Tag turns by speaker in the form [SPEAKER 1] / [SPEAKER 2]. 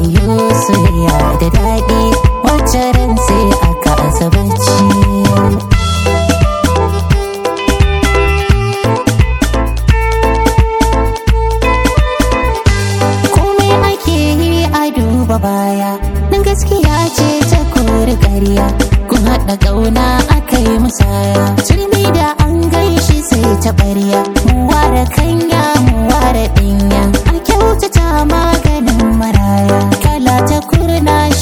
[SPEAKER 1] wayo soyayya da daɗi wacce ran sai aka asabaci komai ake yi a duba baya nan gaskiya ce ta kori ƙarya kun haɗa ƙauna aka yi musaya turmi da an gaishe sai ta ɓarya mu ware kanya mu ware ɗinya a kyautata maganin maraya kala ta kurna